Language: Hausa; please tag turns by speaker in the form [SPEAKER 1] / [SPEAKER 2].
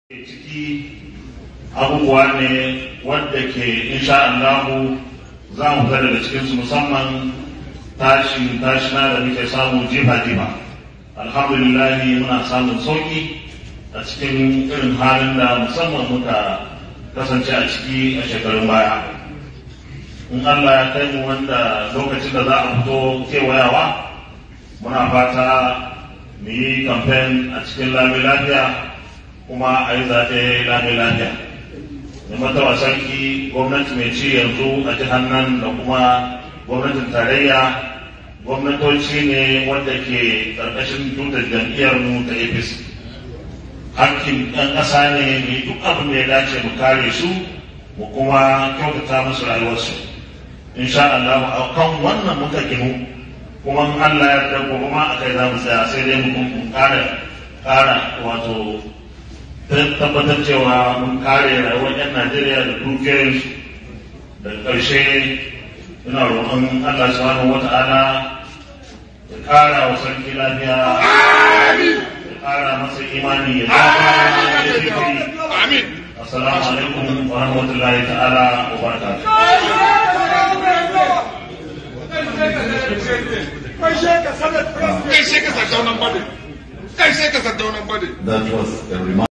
[SPEAKER 1] ciki abubuwa ne wadda ke insha Allahu za mu ga daga cikinsu musamman tashin tashina da muke samu jifa-jifa alhamdulillah muna samun sauki a cikin irin halin da musamman muka kasance a ciki a shekarun baya in Allah ya kai mu wanda lokacin da za a fito kewayawa muna fata mu yi kamfen a cikin lami lafiya kuma a yi zaɓe lami lafiya da matawa sarki gwamnati mai ci yanzu a jihar nan da kuma gwamnatin tarayya gwamnatoci ne wanda ke ƙarƙashin tutar jam'iyyar mu ta apc hakkin ɗan ƙasa ne mu yi duk abin da ya dace mu kare su mu kuma kyautata musu rayuwarsu insha Allah a kan wannan muka ginu kuma Allah ya yarda gobe ma akai za mu tsaya sai dai mu ƙara ƙara wato tabbatar cewa mun kare rayuwar 'yan Najeriya da dukiyoyinsu da ƙarshe ina roƙon Allah subhanahu wata'ala ya ƙara wa sarki lafiya ya ƙara masa imani ya zama da zikiri assalamu alaikum wa rahmatullahi ta'ala wa barakatuh
[SPEAKER 2] Kai sai ka sardaunan bade. Kai sai ka sardaunan bade.
[SPEAKER 3] That was a remark.